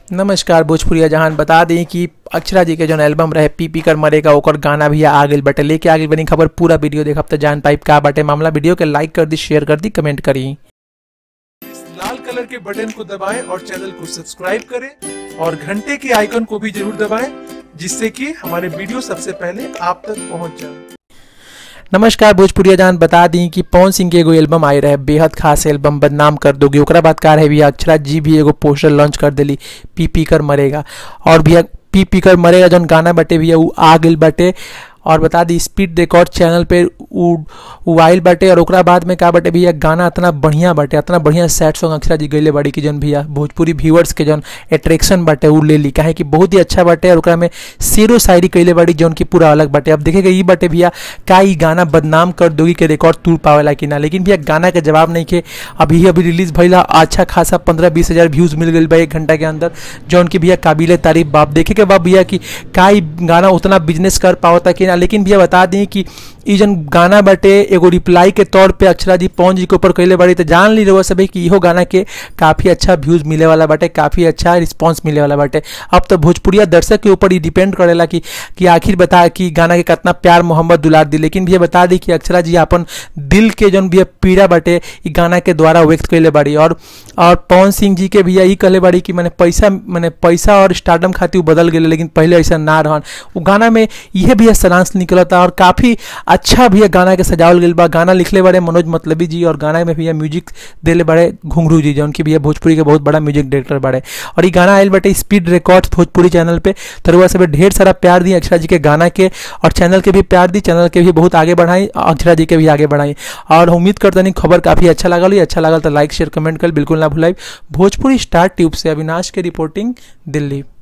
नमस्कार भोजपुरिया जहान बता दें कि अक्षरा जी के जौन एल्बम रहे पी पी कर मरेगा ओकर गाना भी आ गइल बाटे लेके आ गइल बनी खबर पूरा वीडियो देखब तो जान पाइप का बाटे मामला वीडियो के लाइक कर दी शेयर कर दी कमेंट करी इस लाल कलर के बटन को दबाएं और चैनल को सब्सक्राइब करें और घंटे के आइकन को भी जरूर दबाएं जिससे कि हमारे वीडियो सबसे पहले आप तक पहुंच जाए नमस्कार भोजपुरिया जान बता दी कि पवन सिंह के एगो एल्बम आई रहे बेहद खास एल्बम बदनाम कर दोगे ओकरा बाद का रहे भैया अक्षरा जी भी एगो पोस्टर लॉन्च कर देली पी पी कर मरेगा और भैया पी पी कर मरेगा जौन गाना बाटे भैया उ आ गइल बाटे और बता दी स्पीड रिकॉर्ड चैनल पे उ उ आइल बाटे और ओकरा बाद में का बाटे भैया गाना इतना बढ़िया बाटे इतना बढ़िया सैड सॉन्ग अक्षरा जी गइले बाड़ी कि जौन भैया भोजपुरी व्यूअर्स के जौन अट्रैक्शन बाटे उ ले ली काहे कि बहुत ही अच्छा बाटे और ओकरा में शेरो शायरी कइले बाड़ी जौन की पूरा अलग बाटे अब देखेगा ई बाटे भैया का ई गाना बदनाम कर दोगी के रिकॉर्ड तोड़ पावेला कि ना लेकिन भैया गाना के जवाब नहीं के अभी अभी रिलीज भइला अच्छा खासा पंद्रह बीस हजार व्यूज मिल गई बा एक घंटा के अंदर जौन की भैया काबिल तारीफ बाप देखे के बाद भैया कि का ई गाना उतना बिजनेस कर पावता कि ना लेकिन भैया बता दी कि ई जन गाना बाटे एगो रिप्लाई के तौर पे अक्षरा जी पवन जी के ऊपर कइले बाड़ी तो जान ली रहो सभी कि इहो गाना के काफ़ी अच्छा व्यूज मिले वाला बाटे काफ़ी अच्छा रिस्पांस मिले वाला बाटे अब तो भोजपुरिया दर्शक के ऊपर ही डिपेंड करेला कि कि आखिर बता कि गाना के कितना प्यार मोहब्बत दुलार दी लेकिन भैया बता दी कि अक्षरा जी अपन दिल के जौन भैया पीड़ा बाटे ई गाना के द्वारा व्यक्त कइले बाड़ी और और पवन सिंह जी के भैया ई कहले बाड़ी कि मैंने पैसा मैंने पैसा और स्टारडम खातिर उ बदल गए लेकिन पहले ऐसा ना रहन वो गाना में यह भैया सरांश निकलता और काफ़ी अच्छा भैया गाना के सजावल गइल बा गाना लिखले बड़े मनोज मतलबी जी और गाना में भैया म्यूजिक देले बड़े घुंघरू जी जौन की भैया भोजपुरी के बहुत बड़ा म्यूजिक डायरेक्टर बड़े और ये गाना आयल बाटे स्पीड रिकॉर्ड भोजपुरी चैनल पे तरुआ सब ढेर सारा प्यार दी अक्षरा जी के गाना के और चैनल के भी प्यार दी चैनल के भी बहुत आगे बढ़ाई अक्षरा जी के भी आगे बढ़ाई और उम्मीद करते नहीं खबर काफ़ी अच्छा लगल हुई अच्छा लगल तो लाइक शेयर कमेंट कर बिल्कुल ना भुलाई भोजपुरी स्टार ट्यूब से अविनाश के रिपोर्टिंग दिल्ली